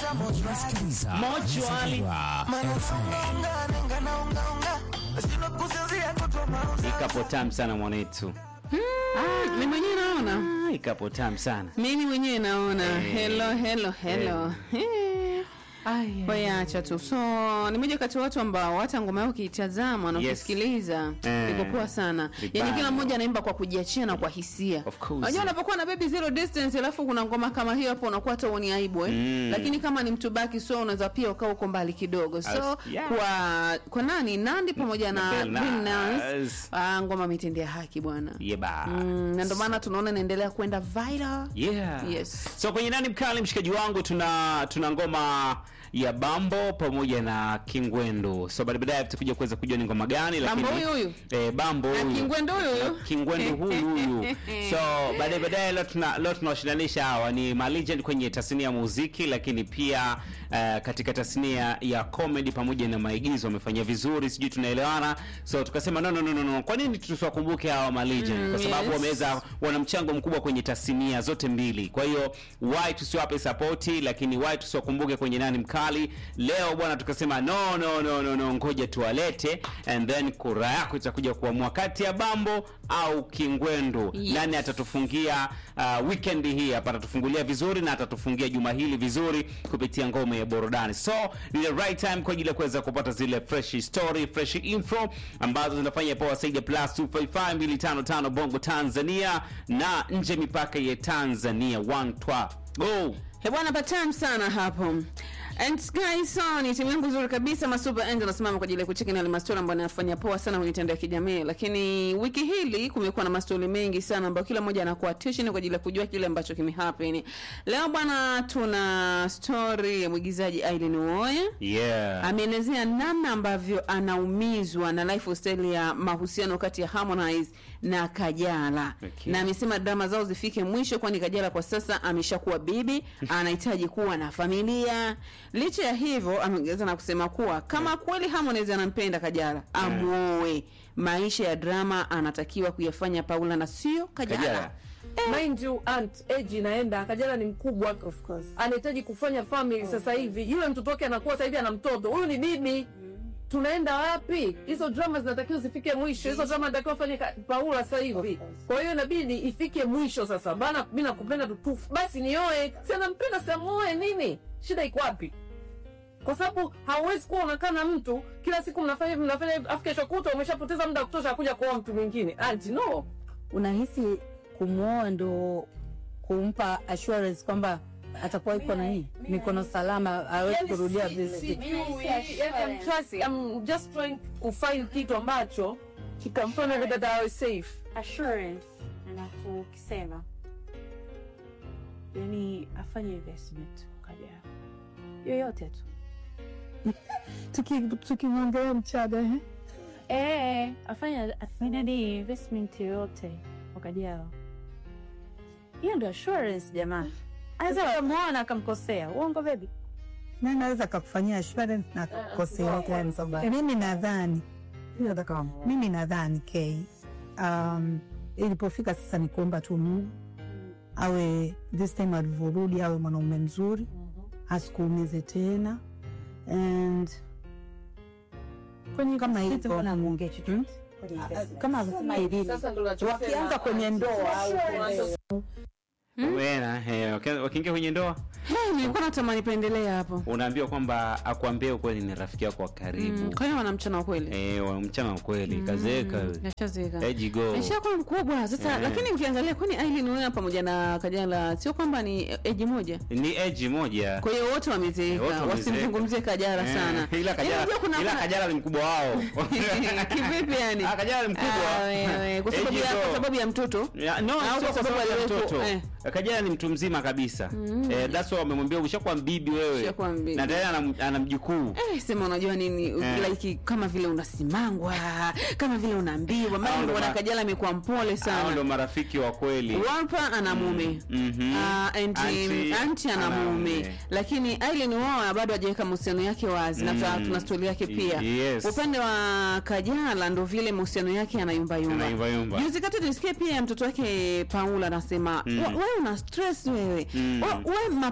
Unasikiliza Mochwali. Mazingira FM. Ikapo tamu sana mwanetu, Mimi mwenyewe naona, Ah, ikapo tamu sana. mimi mwenyewe naona. Eh. Hello, hello, hello. Eh. Wewe acha tu. So ni moja kati ya watu ambao hata ngoma yao ukiitazama na Yes. ukisikiliza Eh. iko poa sana. Vibaya. Yaani kila mmoja anaimba kwa kujiachia na kwa hisia. Of course. Unajua unapokuwa na baby zero distance alafu kuna ngoma kama hiyo hapo unakuwa hata uoni aibu eh. Mm. Lakini kama ni mtu baki so unaweza pia ukaa uko mbali kidogo. So As- yeah. kwa kwa nani Nandi pamoja na Bill Bill Nass. Nass. Ah, ngoma imetendea haki bwana. Yeba. Mm, na ndio maana tunaona inaendelea kwenda viral. Yeah. Yes. So kwenye nani mkali mshikaji wangu tuna tuna ngoma ya Bambo pamoja na Kingwendu. So baada baadaye tutakuja kuweza kujua ni ngoma gani lakini Bambo huyu huyu? Eh, Bambo Na huyu. Kingwendu huyu huyu? Na Kingwendu huyu huyu. So baadaye baadaye leo tuna leo tunawashinanisha hawa ni ma legend kwenye tasnia ya muziki lakini pia eh, katika tasnia ya comedy pamoja na maigizo wamefanya vizuri, sijui tunaelewana. So tukasema no no no no, no. Kwa nini tusiwakumbuke hawa ma legend? Mm, Kwa sababu yes. wameweza wana mchango mkubwa kwenye tasnia zote mbili. Kwa hiyo why tusiwape sapoti, lakini why tusiwakumbuke kwenye nani mkali leo bwana. Tukasema no no no no, no ngoja tuwalete, and then kura yako itakuja kuamua kati ya Bambo au Kingwendu Yes. nani atatufungia uh, weekend hii hapa, atatufungulia vizuri na atatufungia juma hili vizuri kupitia ngome ya burudani. So ni the right time kwa ajili ya kuweza kupata zile fresh story, fresh info ambazo zinafanya poa zaidi ya plus 255255 Bongo Tanzania na nje mipaka ya Tanzania. One twa go He bwana patam sana hapo. And guys, so ni timu yangu nzuri kabisa Masuper Angel nasimama kwa ajili ya kucheki na yale mastori ambayo yanafanya poa sana kwenye mitandao ya kijamii. Lakini wiki hili kumekuwa na mastori mengi sana ambayo kila mmoja anakuwa attention kwa ajili ya kujua kile ambacho kimehappen. Leo bwana tuna story ya mwigizaji Aileen Uoya. yeah. ameelezea namna ambavyo anaumizwa na lifestyle ya mahusiano kati ya Harmonize na Kajala Okay. na amesema drama zao zifike mwisho, kwani Kajala kwa sasa ameshakuwa bibi, anahitaji kuwa na familia. Licha ya hivyo, ameongeza na kusema kuwa kama kweli Harmonize anampenda Kajala, amuoe. Maisha ya drama anatakiwa kuyafanya Paula na sio Kajala. Kajala. mind you aunt age inaenda kajala ni mkubwa Of course. anahitaji kufanya family sasa hivi yule mtoto wake anakuwa sasa hivi ana mtoto huyu ni bibi tunaenda wapi hizo drama zinatakiwa zifike mwisho hizo drama zinatakiwa fanye ka- paula sasa hivi kwa hiyo inabidi ifike mwisho sasa bana mi nakupenda tutufu basi nioe si anampenda siamuoe nini shida iko wapi kwa sababu hauwezi kuwa unakaa na mtu kila siku mnafanya hivi mnafanya hivi afu kesho kuta umeshapoteza muda wa kutosha kuja kuoa mtu mwingine anti no unahisi kumwoa ndo kumpa assurance kwamba atakuwa iko na hii mikono salama awezi kurudia vile I'm trusting, I'm just trying kufind kitu ambacho kikamfanya yule dada awe safe. assurance alafu ukisema yani afanye investment kaja yoyote tu Tuki- tukimwongelea mchaga eh? eh afanye afanye ni investment yoyote wakajao hiyo ndio assurance jamaa anaweza kamwona akamkosea uongo bebi na naweza kakufanyia assurance na kukosea gani? Mimi nadhani mimi nadhani k um, ilipofika sasa ni kuomba tu Mungu awe this time alivyorudi awe mwanaume mzuri asikuumize tena and kama hivyo Hmm? kama alivyosema Irene, Sasa ndo nachosema. wakianza kwenye ndoa au Wena, eh, waki- wakiingia kwenye ndoa Hey, nilikuwa natamani pendelea hapo. unaambiwa kwamba akuambie ukweli ni rafiki yako wa karibu Mm, kwa hiyo wana mchana wa kweli. eh, wa mchana wa kweli kazeeka Yashazeka. Eji go. Aishakuwa mkubwa sasa, Eh. lakini ukiangalia kwani Aileen Uwera pamoja na Kajala sio kwamba ni eji moja, ni eji moja kwa hiyo wote wamezeeka, Wote wamezeeka. wasimzungumzie Kajala Eh, sana. ila Kajala, Yaani unajua kuna ila Kajala ni mkubwa wao kivipi yani? Ah, Kajala ni mkubwa. Ah, wewe, kwa sababu Eji ya go. kwa sababu ya mtoto. Ya, no, Au sio kwa kwa sababu sababu ya aliwepo, mtoto eh. Kajala ni mtu mzima kabisa eh, that's why wamemwambia ushakuwa mbibi wewe Ushakuwa mbibi. na tayari ana, ana mjukuu Eh, sema unajua nini Eh. like kama vile unasimangwa kama vile unaambiwa Hao maana ndo bwana ma- Kajala amekuwa mpole hao ndo sana marafiki wa kweli Walpa ana mume Mhm. Ah, and, Auntie anti ana ana mume mume. lakini Aileen wao bado hajaweka mahusiano yake wazi na tuna- Mm. tuna stori yake pia Yes. upande wa Kajala ndo vile mahusiano yake yanayumbayumba Yanayumbayumba. juzi kati tulisikia pia mtoto wake Paula anasema Mm. "Wa- wewe una stress wewe Mm. Wa- wewe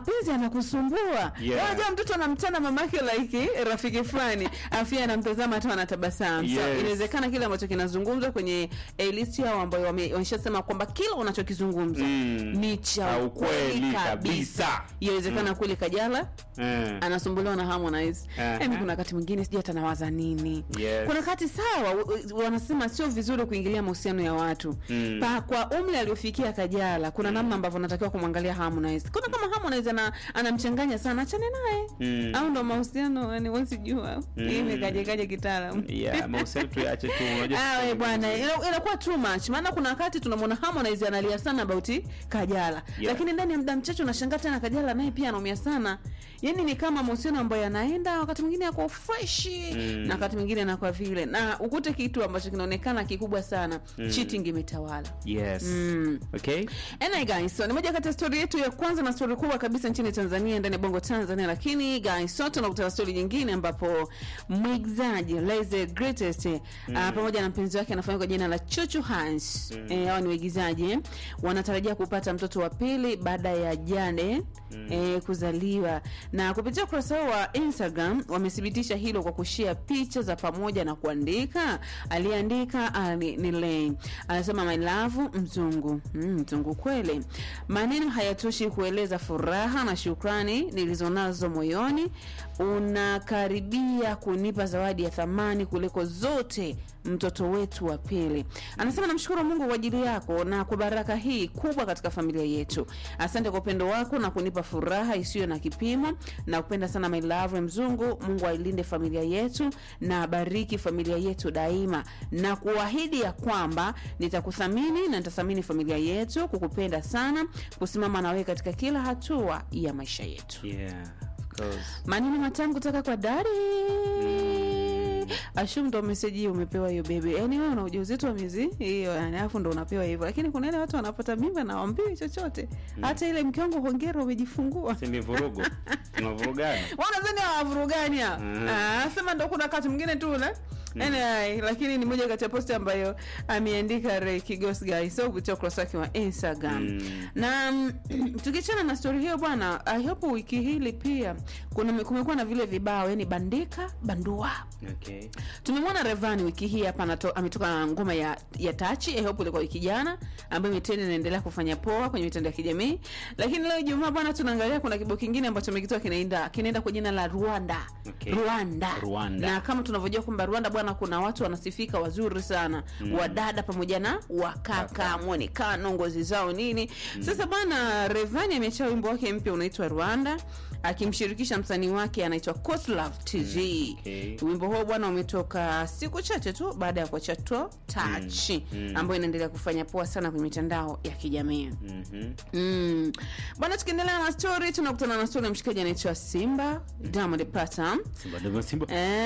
mapenzi yanakusumbua Yeah. unajua mtoto anamtana mamake like rafiki fulani afu yeye anamtazama tu anatabasamu so Yes. inawezekana kile ambacho kinazungumzwa kwenye eh, list yao ambayo wame- wameshasema kwamba kila unachokizungumza Mm. ni cha Cha ukweli ukweli kabisa kabisa. inawezekana kweli kajala Eh. anasumbuliwa na Harmonize. Aha. Emi, kuna wakati mwingine sijui hata nawaza nini. Yes. Kuna wakati sawa, w- w- wanasema sio vizuri kuingilia mahusiano ya watu Mm. pa, kwa umri aliofikia Kajala, kuna namna ambavyo natakiwa kumwangalia Harmonize. Kuna kama Harmonize ana, anamchanganya sana, achane naye Mm. au ndo mahusiano yani, wezi jua Mm. imekaje kaje kitaalamu Yeah, mahusiano tuyache tu unajua Ah, we sasa bwana hivi- ina- inakuwa too much maana kuna wakati tunamwona Harmonize analia sana about Kajala Yeah. lakini ndani ya muda mchache unashangaa tena Kajala naye pia anaumia sana yani ni kama mahusiano ambayo yanaenda wakati mwingine yako fresh Mm. na wakati mwingine anakuwa vile na ukute kitu ambacho kinaonekana kikubwa sana cheating imetawala Yes. Mm. Okay. Anyway guys, so ni moja kati ya story yetu ya kwanza na story kubwa kabisa nchini Tanzania ndani ya Bongo Tanzania, lakini guys, so tunakutana story nyingine ambapo mwigizaji Laize Greatest mm. uh, pamoja na mpenzi wake anafanya kwa jina la Chuchu Hans mm. eh, hao ni waigizaji eh, wanatarajia kupata mtoto wa pili baada ya Jane mm. eh, kuzaliwa, na kupitia ukurasa wao wa Instagram wamethibitisha hilo kwa kushare picha za pamoja na kuandika, aliandika uh, ni, ni Lay anasema my love mzungu mm, mzungu kweli. Maneno hayatoshi kueleza furaha na shukrani nilizonazo moyoni. Unakaribia kunipa zawadi ya thamani kuliko zote, mtoto wetu wa pili. Anasema namshukuru Mungu kwa ajili yako na kwa baraka hii kubwa katika familia yetu. Asante kwa upendo wako na kunipa furaha isiyo na kipimo. Na kupenda sana my love mzungu. Mungu ailinde familia yetu na abariki familia yetu daima, na kuahidi ya kwamba nitakuthamini na nitathamini familia yetu, kukupenda sana, kusimama na wewe katika kila hatua ya maisha yetu. Yeah, of course. Maneno matamu kutoka kwa Dari. Ashum ndo meseji hii umepewa hiyo bebe. Yaani wewe una ujauzito wa miezi hiyo yani alafu ndo unapewa hivyo. Lakini kuna ile watu wanapata mimba na waambiwi chochote. Hata ile mke wangu hongera umejifungua. Si ni vurugu. Tunavurugana. Wanazani hawavurugani hao. Mhm. Ah, sema ndo kuna wakati mwingine tu ule. Anyway, lakini ni moja kati ya posti ambayo ameandika Ray Kigos guys so kupitia ukurasa wake wa Instagram. Mm. Na mm, tukiachana na story hiyo bwana, I hope wiki hili pia kuna kumekuwa na vile vibao yani bandika bandua. Okay. Tumemwona Revani wiki hii hapa anato- ametoka na ngoma ya ya Tachi, I hope ilikuwa wiki jana ambayo imetrend inaendelea kufanya poa kwenye mitandao ya kijamii. Lakini leo Ijumaa bwana tunaangalia kuna kibao kingine ambacho amekitoa kinaenda kinaenda kwa jina la Rwanda. Okay. Rwanda. Rwanda. Na kama tunavyojua kwamba Rwanda bwana kuna watu wanasifika wazuri sana. Wadada pamoja na wakaka, mwonekano, ngozi zao nini. Sasa bwana Revani amechia wimbo wake mpya unaitwa Rwanda akimshirikisha msanii wake anaitwa Kotlove TZ. okay. Wimbo huo bwana umetoka siku chache tu baada ya kuachia to touch mm. ambayo inaendelea kufanya poa sana kwenye mitandao ya kijamii. Mhm. Mm. Bwana, tukiendelea na story, tunakutana na story ya mshikaji anaitwa Simba Diamond Platnumz. Simba ndio Simba.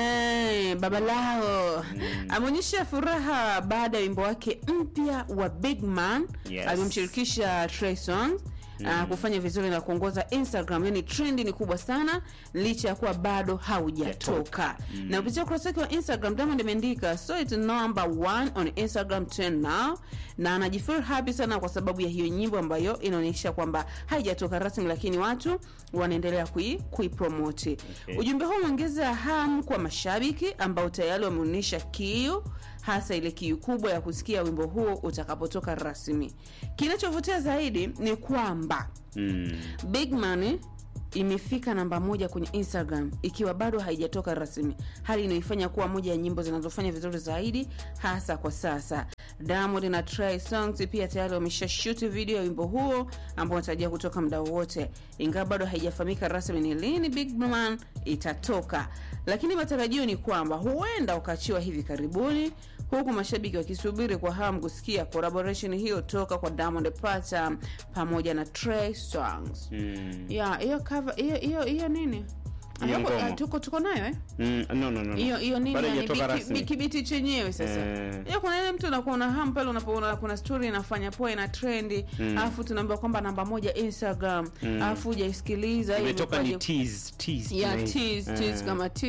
Eh, baba lao ameonyesha furaha baada ya wimbo wake mpya wa Big Man Yes. alimshirikisha Trey Songz uh, kufanya vizuri na kuongoza Instagram. Yani trendi ni kubwa sana licha ya kuwa bado haujatoka. Na kupitia ukurasa wake wa Instagram Diamond ameandika so it's number one on Instagram trend now, na anajifeel happy sana kwa sababu ya hiyo nyimbo ambayo inaonyesha kwamba haijatoka rasmi, lakini watu wanaendelea kui kuipromote. Okay. Ujumbe huu umeongeza hamu kwa mashabiki ambao tayari wameonyesha kiu hasa ile kiu kubwa ya kusikia wimbo huo utakapotoka rasmi. Kinachovutia zaidi ni kwamba Mm. Big Man imefika namba moja kwenye Instagram ikiwa bado haijatoka rasmi, hali inayoifanya kuwa moja ya nyimbo zinazofanya vizuri zaidi hasa kwa sasa. Diamond na Trey Songz pia tayari wamesha shoot video ya wimbo huo ambao unatarajia kutoka muda wowote, ingawa bado haijafahamika rasmi ni lini Big Man itatoka, lakini matarajio ni kwamba huenda ukaachiwa hivi karibuni huku mashabiki wakisubiri kwa hamu kusikia collaboration hiyo toka kwa Diamond Platnumz pamoja na Trey Songz. Mm. Ya, hiyo cover hiyo hiyo hiyo nini? Hiyo Hayako- ngoma. ah, tuko tuko nayo eh? Mm. No, no, no, no. Hiyo hiyo nini Bado yani haijatoka biki- rasmi. biki- kibiti chenyewe sasa. Eh. Hiyo kuna ile mtu anakuwa na hamu pale unapoona kuna story inafanya poa ina trendi, alafu tunaambiwa kwamba namba moja Instagram, alafu hujaisikiliza hiyo Imetoka ni imekuwaje? tease, tease. ya tunaita. tease, tease Eh. kama tease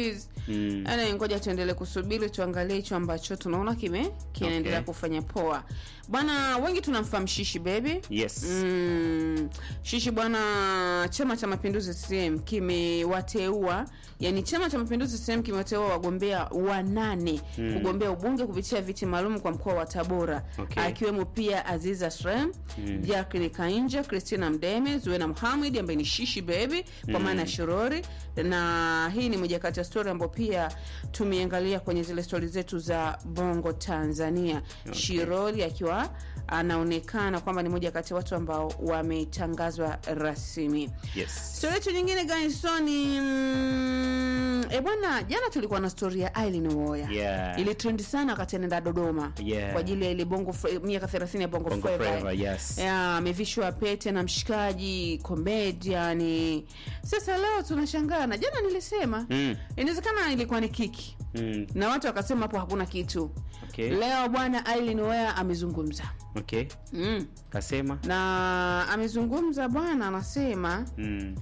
Mm. Yaani ngoja tuendelee kusubiri tuangalie hicho ambacho tunaona kime kinaendelea Okay. kufanya poa bwana wengi tunamfahamu shishi baby Yes. Mm, shishi bwana chama cha mapinduzi CCM kimewateua yani chama cha mapinduzi CCM kimewateua wagombea wanane Mm. kugombea ubunge kupitia viti maalum kwa mkoa wa Tabora Okay. akiwemo pia Aziza Shrem Mm. Jacqueline Kainja Christina Mdeme Zuena Muhammad ambaye ni shishi baby kwa Mm. maana ya shorori na hii ni moja kati ya story ambayo pia tumeangalia kwenye zile stori zetu za bongo tanzania Okay. shirori akiwa anaonekana kwamba ni moja kati ya watu ambao wametangazwa rasmi Yes. stori yetu nyingine gaisoni mm, e bwana jana tulikuwa na stori ya Aileen Uwoya Yeah. ili trend sana wakati anaenda dodoma Yeah. kwa ajili ya ile bongo Fre- miaka 30 ya bongo, Bongo Flava. Flava, yes. Ya, amevishwa pete na mshikaji comedian sasa leo tunashangaa na jana nilisema Mm. inawezekana ilikuwa ni kiki Mm. na watu wakasema hapo hakuna kitu Okay. leo bwana Aileen Uwoya amezungumza Okay. mm. Kasema. na amezungumza bwana anasema Mm.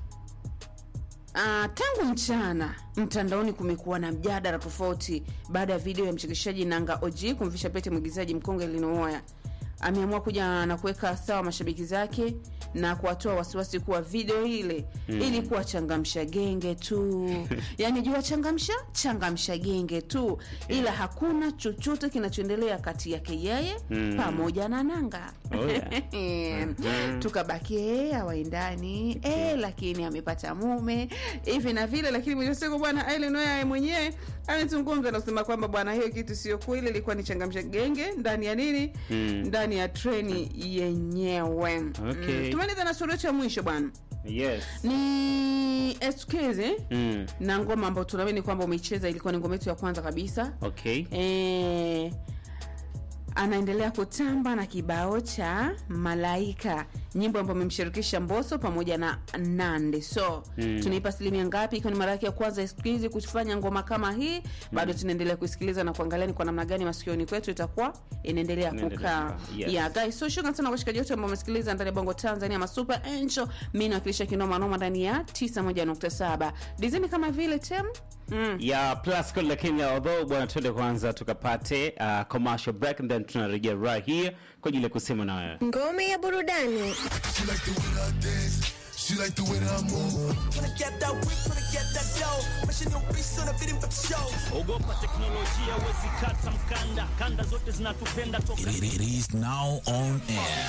Uh, tangu mchana mtandaoni kumekuwa na mjadala tofauti baada ya video ya mchekeshaji Nanga OG kumvisha pete mwigizaji mkongwe Linoya. Ameamua kuja na kuweka sawa mashabiki zake na kuwatoa wasiwasi kuwa video ile Mm. ilikuwa changamsha genge tu, yaani jua changamsha changamsha genge tu, ila hakuna chochote kinachoendelea kati yake yeye Mm. pamoja na Nanga. Oh, yeah. Mhm. tukabaki eh, hawaendani eh, lakini amepata mume hivi na vile, lakini mwisho wa siku bwana Aileen Uwoya yeye mwenyewe amezungumza na kusema kwamba bwana, hiyo kitu sio kweli, ilikuwa ni changamsha genge ndani ya nini, Mm. ndani ya treni yenyewe. Okay. Mm. Tumaliza na stori yetu ya mwisho bwana, Yes. ni Eskeze Mm. na ngoma ambayo tunaamini kwamba umeicheza, ilikuwa ni ngoma yetu ya kwanza kabisa Okay. Eh, anaendelea kutamba na kibao cha Malaika, nyimbo ambayo amemshirikisha Mbosso pamoja na Nande. So Mm. tunaipa asilimia ngapi? Ikiwa ni mara yake ya kwanza siku hizi kufanya ngoma kama hii, bado tunaendelea kusikiliza na kuangalia ni kwa namna gani masikioni kwetu itakuwa inaendelea Inaendelea kukaa. kukaa, yes. Yeah, guys, so shukrani sana kwa washikaji wote ambao wamesikiliza ndani ya Bongo Tanzania ma Super Angel. Mimi nawakilisha kinoma noma ndani ya 91.7. Dizeni kama vile tem Mm. ya plus code lakini although bwana twende kwanza tukapate uh, commercial break and then tunarejea right here kwa ajili ya kusema na wewe Ngome ya burudani. She like the way that I dance. She like the way that I move. Tryna get that whip, tryna get that dough. Maisha ni ubisi, unabidi mpate show. ogopa teknolojia wezi kata mkanda kanda zote zinatupenda toka It, it is now on air.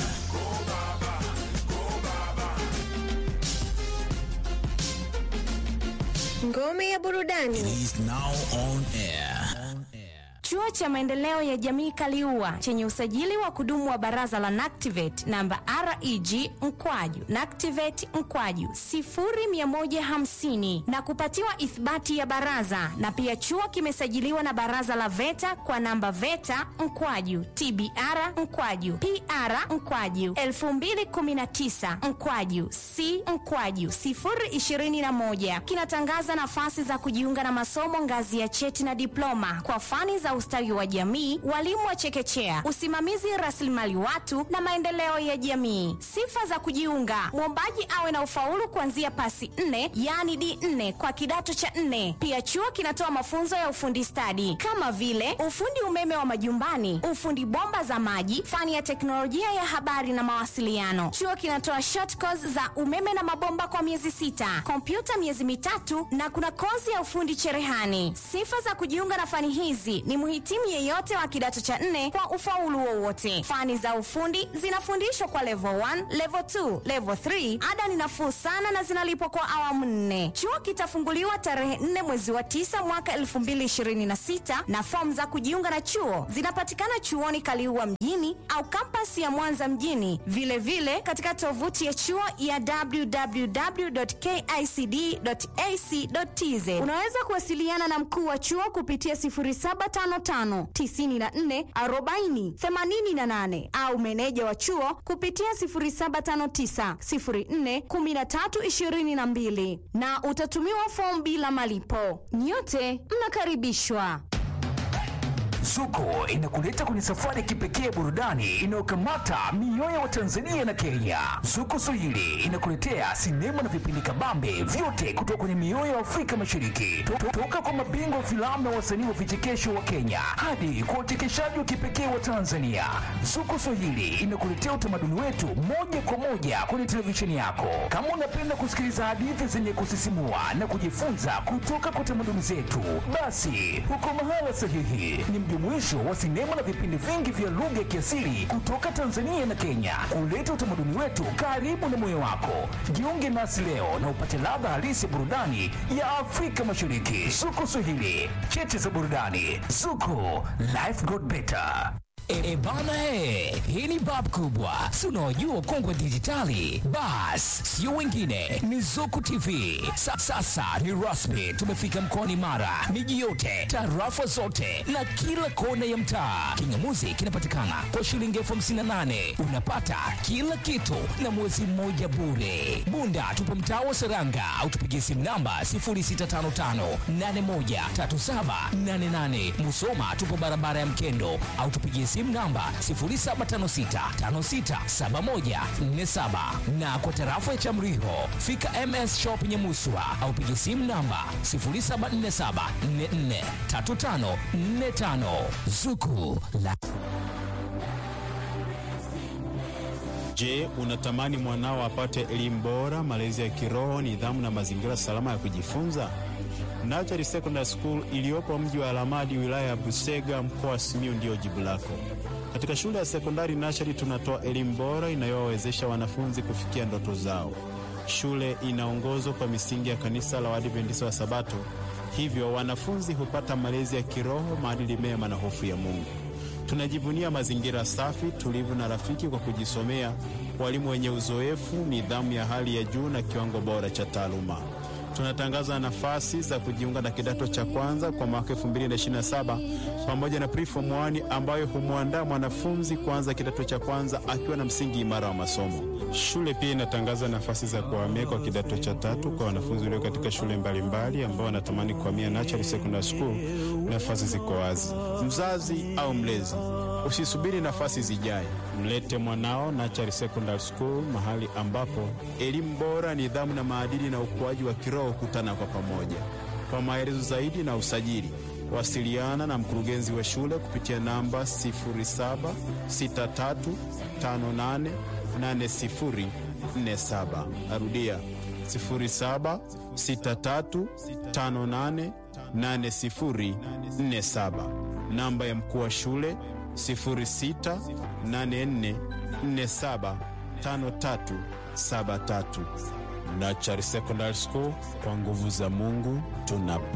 Ngome ya It burudani. is now on air. Chuo cha maendeleo ya jamii Kaliua chenye usajili wa kudumu wa baraza la NACTIVATE namba REG mkwaju NACTIVATE mkwaju 0150 na kupatiwa ithibati ya baraza, na pia chuo kimesajiliwa na baraza la VETA kwa namba VETA mkwaju TBR mkwaju PR mkwaju 2019 mkwaju C mkwaju 021 kinatangaza nafasi za kujiunga na masomo ngazi ya cheti na diploma kwa fani za ustawi wa jamii, walimu wa chekechea, usimamizi rasilimali watu na maendeleo ya jamii. Sifa za kujiunga: mwombaji awe na ufaulu kuanzia pasi 4 yaani D4 kwa kidato cha 4. Pia chuo kinatoa mafunzo ya ufundi stadi kama vile ufundi umeme wa majumbani, ufundi bomba za maji, fani ya teknolojia ya habari na mawasiliano. Chuo kinatoa short course za umeme na mabomba kwa miezi sita, kompyuta miezi mitatu na kuna kozi ya ufundi cherehani. Sifa za kujiunga na fani hizi ni mhitimu yeyote wa kidato cha nne kwa ufaulu wowote. Fani za ufundi zinafundishwa kwa level 1, level 2, level 3. Ada ni nafuu sana na zinalipwa kwa awamu nne. Chuo kitafunguliwa tarehe 4 mwezi wa 9 mwaka 2026 na fomu za kujiunga na chuo zinapatikana chuoni Kaliua mjini au kampasi ya Mwanza mjini, vilevile vile katika tovuti ya chuo ya www.kicd.ac.tz. Unaweza kuwasiliana na mkuu wa chuo kupitia 0755 94 40 88 au meneja wa chuo kupitia 0759 04 13 22 na utatumiwa fomu bila malipo. Nyote mnakaribishwa. Zuko inakuleta kwenye safari ya kipekee ya burudani inayokamata mioyo wa Tanzania na Kenya. Zuko Swahili inakuletea sinema na vipindi kabambe vyote kutoka kwenye mioyo ya Afrika Mashariki, To- toka kwa mabingwa wa filamu na wasanii wa vichekesho wa Kenya hadi kwa wachekeshaji wa kipekee wa Tanzania. Zuko Swahili inakuletea utamaduni wetu moja kwa moja kwenye televisheni yako. Kama unapenda kusikiliza hadithi zenye kusisimua na kujifunza kutoka kwa tamaduni zetu, basi uko mahala sahihi. Ni mjumuisho wa sinema na vipindi vingi vya lugha ya kiasili kutoka Tanzania na Kenya, kuleta utamaduni wetu karibu na moyo wako. Jiunge nasi leo na upate ladha halisi ya burudani ya Afrika Mashariki. Zuko Swahili, cheche za burudani. Zuko, life got better. E, e bana he, hii ni bab kubwa, si unaojua ukongwe dijitali. Bas, sio wengine, ni Zuku TV. Sa, sasa ni rasmi, tumefika mkoani Mara, miji yote, tarafa zote na kila kona ya mtaa. Kingamuzi kinapatikana kwa shilingi elfu hamsini na nane unapata kila kitu na mwezi mmoja bure. Bunda tupo mtaa wa Seranga au tupigie simu namba 0655813788. Musoma tupo barabara ya Mkendo au tupigie simu namba 0756567147 na kwa tarafa ya Chamriho fika MS Shop Nyamuswa au pigie simu namba 0747443545 Zuku la Je, unatamani mwanao apate elimu bora, malezi ya kiroho, nidhamu na mazingira salama ya kujifunza? Nachari Secondary School iliyopo mji wa Alamadi, wilaya ya Busega, mkoa wa Simiyu ndiyo jibu lako. Katika shule ya sekondari Nachari tunatoa elimu bora inayowawezesha wanafunzi kufikia ndoto zao. Shule inaongozwa kwa misingi ya kanisa la Waadventista wa Sabato, hivyo wanafunzi hupata malezi ya kiroho, maadili mema na hofu ya Mungu. Tunajivunia mazingira safi, tulivu na rafiki kwa kujisomea, walimu wenye uzoefu, nidhamu ya hali ya juu na kiwango bora cha taaluma. Tunatangaza nafasi za kujiunga na kidato cha kwanza kwa mwaka 2027 pamoja na preform 1 ambayo humwandaa mwanafunzi kuanza kidato cha kwanza akiwa na msingi imara wa masomo. Shule pia inatangaza nafasi za kuhamia kwa kidato cha tatu kwa wanafunzi walio katika shule mbalimbali ambao wanatamani kuhamia Natural Secondary School. Nafasi ziko wazi. Mzazi au mlezi, usisubiri nafasi zijae, mlete mwanao Natural Secondary School, mahali ambapo elimu bora, nidhamu na maadili na ukuaji wa kiroho hukutana kwa pamoja. Kwa maelezo zaidi na usajili, wasiliana na mkurugenzi wa shule kupitia namba 0763588047. Narudia 0763588047. Namba ya mkuu wa shule 0684475373. Nachari Secondary School, kwa nguvu za Mungu tuna